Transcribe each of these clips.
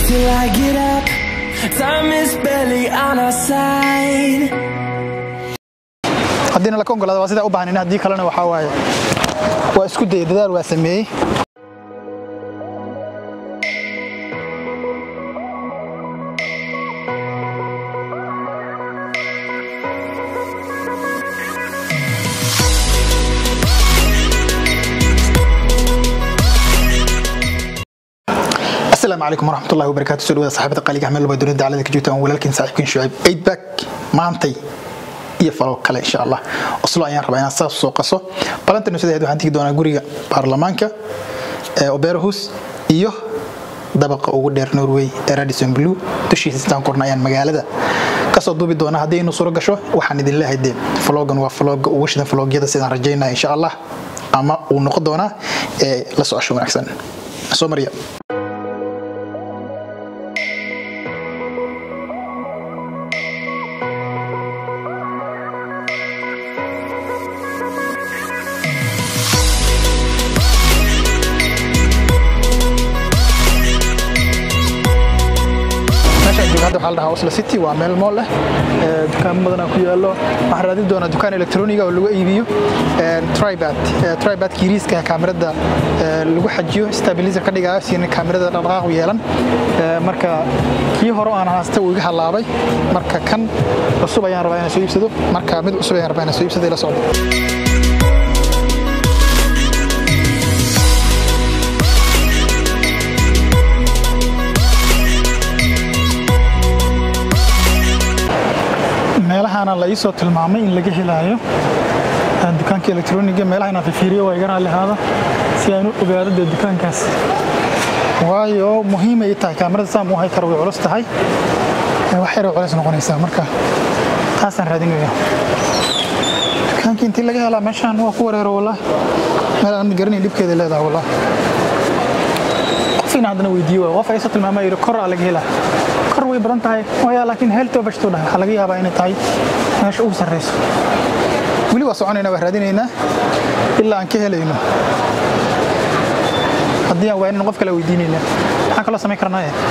till I get up. Time is barely on our side. haddiina laka ogolaada waa sidaa u baahan haddii kalena waxaa waaye waa isku dayay dadaal waa sameeyey asalaamu calaykum waraxmat ullahi wabarakaatu soo dhawaada saxaabada qaaliga axmed laba dunida dacalada ka joogtaan walaalkiin saaxiibkiin shucayb eidback maantay iyo falo kale insha allah oslo ayaan rabaa inaan saas soo qaso balanta nusadaheed waxaan tegi doonaa guriga baarlamaanka ee oberahus iyo dabaqa ugu dheer norway ee radison blue dushiisa sitaan korna ayaan magaalada kasoo duubi doonaa haddii inu suro gasho waxaan idin leehay dee flogan waa floga ugu shidan flogyada sidaan rajaynaya insha allah ama uu noqon doonaa ee la socosho wanaagsan soo mariya meeshaan jooga hadda waxaa la dhahaa oslo city waa meel mool leh ee dukaamo badanaa ku yaallo waxaan raadin doonaa dukaan elektroniga oo lagu iibiyo tribad tribadka yiriiska kaamirada ee, lagu xajiyo stabilizer ka dhigayo siina kaamirada dhaqdhaqaaq u yeelan Ee, marka kii hore oo aan haysta wuu iga halaabay marka kan cusub ayaan rabaa inaan soo iibsado marka mid cusub ayaan rabaa inaan soo iibsado ila socdo meelahaana la iisoo tilmaamay in laga helaayo Ee, dukaanka elektroniga meelaha inaan fiiriyo waa iga raalli ahaada si aan u ogaado dee dukaankaas waayo muhiim ay tahay kaamirada saan u hay karo way culus tahay Ee, wax yar culus noqonaysaa marka taasaan raadinaya dukaankii intii laga helaa meeshaan waa ku wareero wallaahi meel aan garanayn dhibkeeda leedahay wallaahi qof in haddana weydiiyo waay qof aysa tilmaamay yidhi kor aa laga helaa kor way badan tahay waya laakiin heeltoo bashtuu dhahay waxaa laga yaabaa inay tahay meesha ugu sarreyso weli waa soconaynaa waa raadinaynaa ilaa aan ka helayno haddii aan waanin qof kale weydiinaynaa maxaan kaloo samayn karnaa eh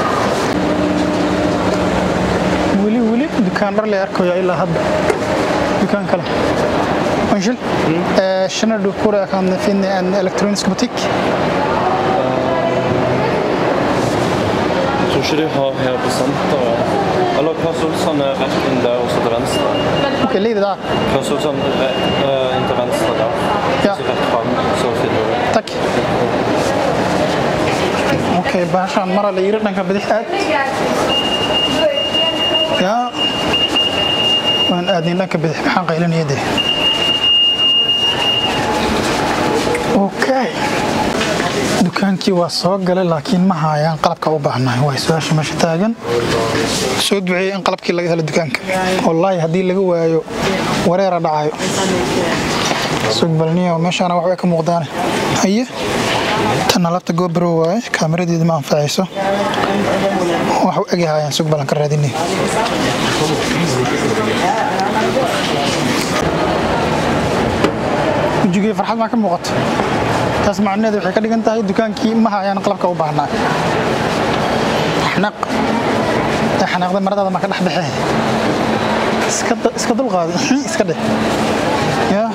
weli weli dukaan dhar le arkaya ilaa hadda dukaan kale Unnskyld. Eh, Känner du hvor jeg kan finne en elektronisk butikk? Jeg tror ikke de har her på senteret. Eller Claes Olsson er rett inn der og så til venstre. Ok, ligger det der. Claes Olsson er eh, inn til venstre der. Ja. Så rett fram, så finner du Takk. Ok, bahashaan mara la yiri dhanka bidix aad. Ya. Waan aadin dhanka bidix maxaan qaylinaya dee. Okay. dukaankii waa soo galay laakiin ma haayaan qalabka u baahnahay waa su-aasha meesha taagan soo duceeyey in qalabkii laga helo dukaanka wallaahi haddii laga waayo wareera dhacayo sugbalniyo meeshaana wax way ka muuqdaane haye tanna labta gobro waaye kaamiradeeda ma anfacayso wax u egyahaayaan sugbalan ka raadinay wejigii farxad maa ka muuqato taas macnaheedu waxay ka dhigan tahay dukaankii ma hayaan qalabka u baahnaa xanaaq ee xanaaqda maradaada ma ka dhex baxee iska da- iska dulqaadi iska dheh yaa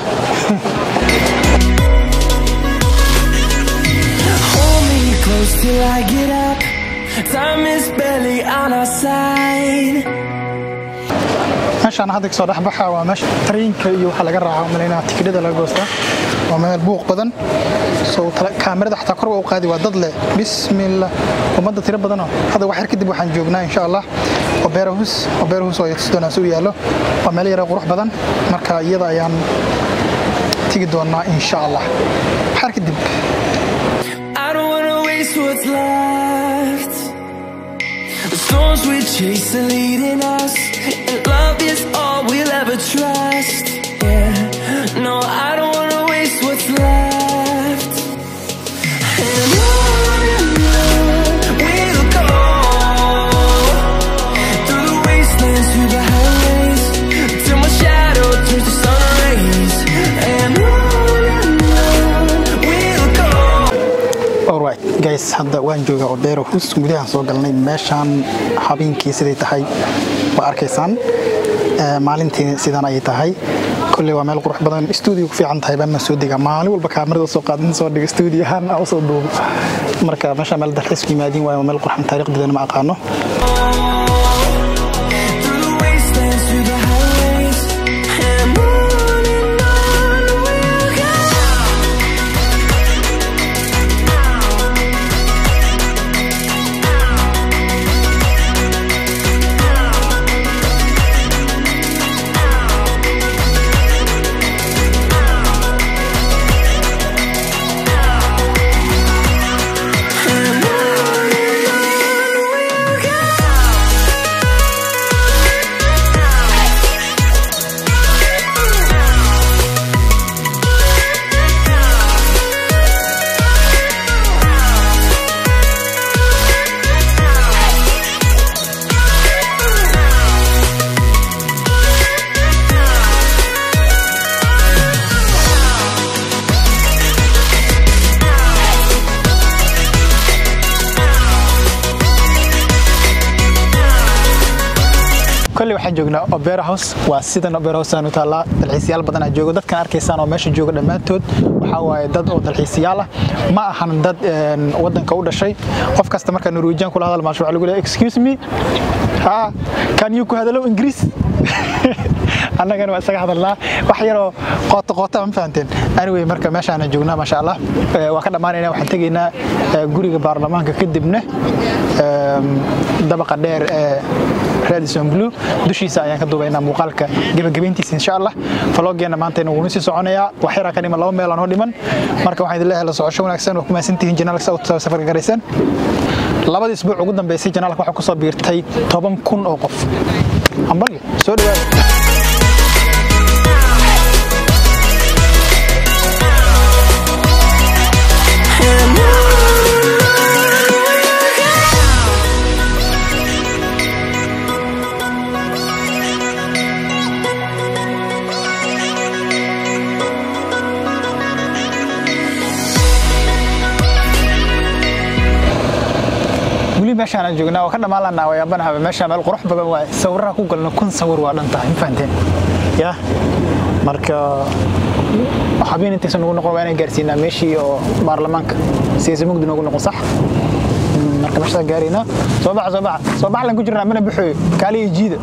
Hold me close till I get up. Time is barely on our side. meeshaan hadda kasoo dhexbaxa waa meesha tareenka iyo waxa laga raaca malaynaa tikidhada laga goostaa waa meel buuq badan soo tala- kaamirada xataa kor waa u qaadi waa dad leh bismillah ummadda tiro badanoo hadda wax yar kadib waxaan joognaa insha allah oberahus oberahus oo tusi doonaa si u yaallo waa meel yara qurux badan marka iyada ayaan tegi doonaa insha allah wax yar kadib I don't wanna waste what's left. The storms we chase are leading us, and love is all we'll ever trust. Yeah, no, I don't wanna waste what's left. And on and on we'll go through the wastelands, through the highways, till my shadow turns to sun rays. And on and on we'll go. alright guys guys hadda waan joogaa obeero hus gudahaan soo galnay meeshaan habeenkii siday tahay waa arkaysaan Ee, maalintii sidan ayay tahay kolley waa meel qurux badan stuudio ku fiican tahay baan soo degaa maalin walba kaamirada soo qaadan soo dhiga stuudio ahaan aan usoo duubo marka meesha meel dalxiis ku yimaadiin waayo waa meel qurxan taariikhdeedana ma aqaano Through the wastelands, through the highways, and on and on we'll go. And on and on we'll kolley waxaan joognaa opera house waa sidan opera house aan u taallaa dalxiisayaal badan aa joogo dadkan arkaysaan oo meesha jooga dhammaantood waxaa waaye dad oo dalxiisayaal ah ma ahan dad een, waddanka u dhashay qof kasta markaa norwegian kula hadal maasho waxaa lagu leeyahay excuse me ha can you ku hadalo ingiriis annagana waa isaga hadalnaa wax yaroo qoota qoota ma fahanteen anyway marka meeshaana joognaa maasha allah Eh, waa ka dhammaanaynaa waxaan tegaynaa eh, guriga baarlamaanka kadibna em, dabaqa dheer ee radison blue dushiisa ayaan ka duubaynaa muuqaalka gebagabayntiisa insha allah faloogeena maantayna wuuna sii soconayaa wax yaraa ka dhiman laba meel aan oo dhiman marka waxaan idin leeyahay la socosho wanaagsan waa ku mahadsantihiin janaalka saa u safarka garaysan labadii isbuuc ugu dambeysay janaalka waxaa kusoo biirtay toban kun oo qof hambalyo soo dhawaada And on and on we'll go. weli meeshaan aan joognaa waa ka dhammaan lanaa waa yaabanaha meesha meel qurux badan waa sawiraha ku galno kun sawir waa dhan tahay ma fahanteen ya marka habeen intaysan nagu noqon waa inaan gaarsiinaa meeshii oo baarlamaanka siyaasa mugdi noogu noqon sax Mm, marka meeshaa gaaraynaa soo baxa soo baxa soo bax lan ku jirnaa mana baxooyo kaali iyo jiida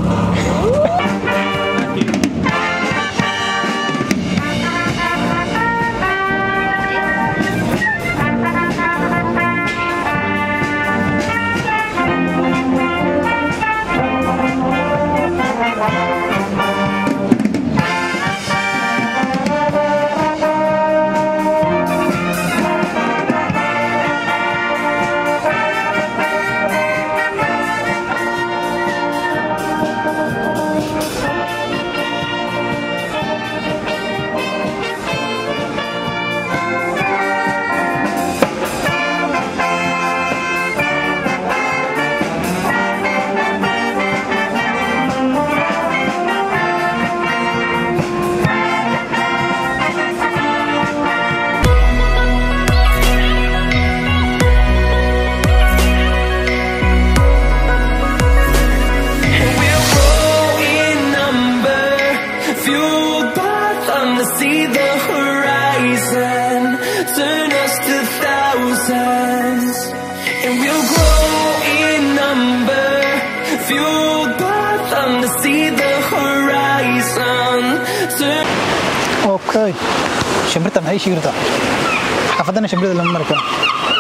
And we'll grow in number, fueled by thunder, see the horizon, turn us to thousands. And we'll grow in number, fueled by thunder, see the horizon, turn okay shimbirta maxay shiirtaa xaafadana shimbirda lama mari karo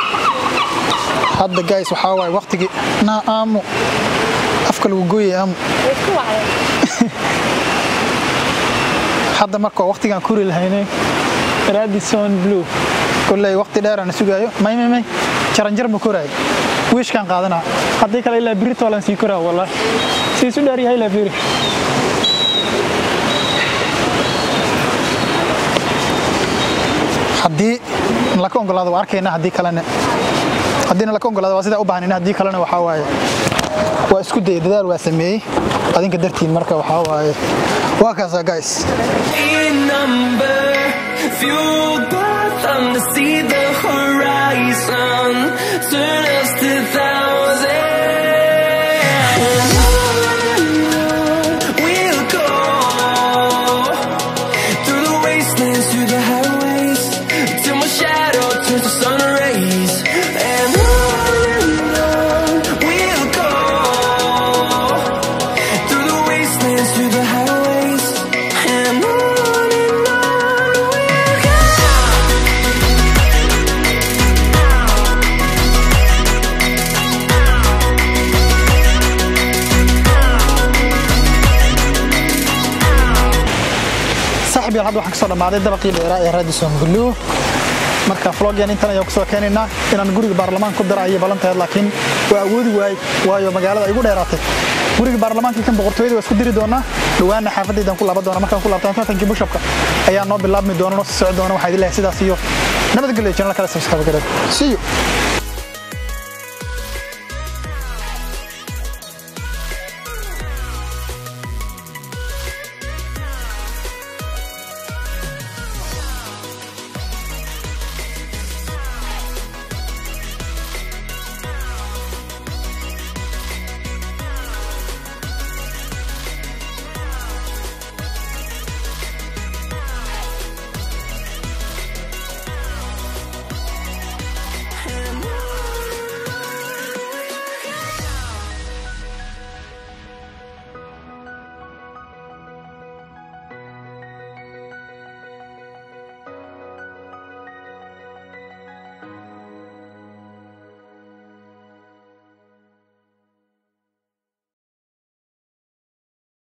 hadda guys waxaa waaye waqtigii naa aamu afka lagu gooyay aamu hadda marka waqtigaan kuri lahaynay radison blue kolley waqti dheeraan sugaayo may may may jaranjar ma koraayo wiishkaan qaadanaa haddii kale ilaa biri toolan sii koraa wallahi sii isu dheer yahay ilaa biri haddii laka ogolaado waa arkaynaa haddii kalena haddiina laka ogolaado waa sidaa u baahnina haddii kalena waxaa waaye waa isku dayay dadaal waa sameeyey adinka dartiin marka waxaa waaye waa kaasaa guys in number, fueled by thunder, see the horizon, wastelands through the highways till my shadow turns to sun rays. And on and on we'll go through the wastelands through the highways. And on and on we'll go. saaxib yaal hadda waxaan kasoo dhammaaday dabaqii dheeraa ee raadison gulluw marka vlogyan intan ayaan kusoo keenaynaa inaan guriga baarlamaan ku dara ayay ballantaheed laakiin waa awoodi waayey waayo magaalada ay igu dheeraatay guriga baarlamaanka kan boqortooyada waa isku diri doonaa dhowaana xaafadaydan ku laaban doona markaan ku laabtaan tartankii bushapka ayaa noo bilaabmi doona noo sii socon doona waxaa idin lehay sidaas iyo nabadgelyo janal kale subscribe gareed see you